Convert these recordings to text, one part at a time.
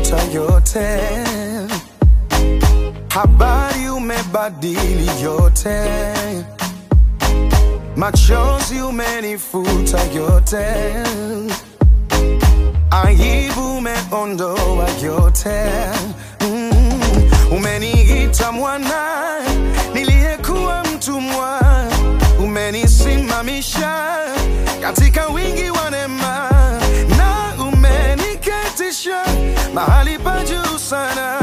umefuta yote, habari umebadili yote, machozi umenifuta yote, aibu umeondoa yote. Mm, umeniita mwana niliyekuwa mtumwa, umenisimamisha katika wingi wa neema na umeniketisha mahali pa juu sana.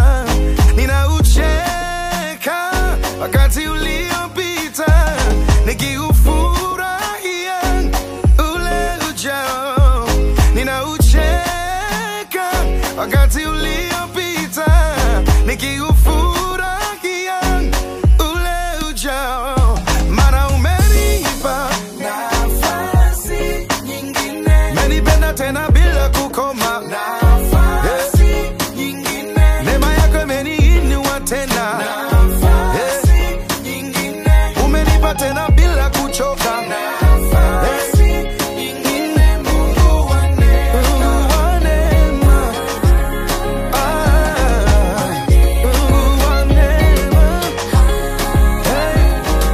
Ninaucheka wakati uliopita, nikiufurahia ule ujao. Ninaucheka wakati uliopita, nikiufurahia ule ujao, maana umenipa Nafasi nyingine, menipenda tena bila kukoma. nafasi nyingine, Neema yako imeniinua tena, nafasi nyingine, umenipa tena bila kuchoka. nafasi nyingine, Mungu wa neema. Mungu wa neema. Ah, Mungu wa neema. Hey,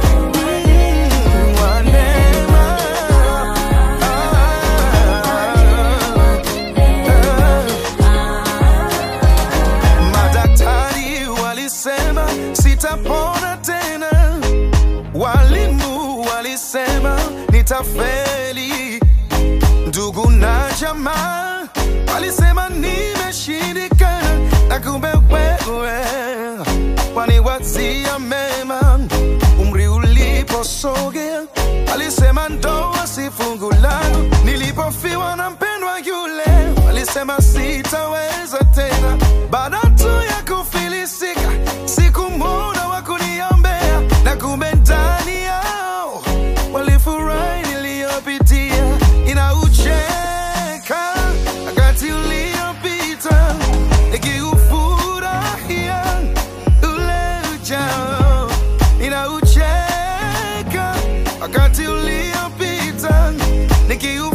Mungu wa neema. Ah, Madaktari walisema sitapona tena, walimu walisema nitafeli, ndugu na jamaa walisema nimeshindikana, na kumbe wewe waniwazia mema. Umri uliposogea walisema ndoa si fungu langu, nilipofiwa na mpendwa yule walisema sitaweza tena. Baada tu ya kufilisika, sikumwona wa kuniombea, na kumbe ndani yao walifurahi niliyopitia. Inaucheka wakati uliopita, nikiufurahia ule ujao. Inaucheka wakati uliopita, nikiu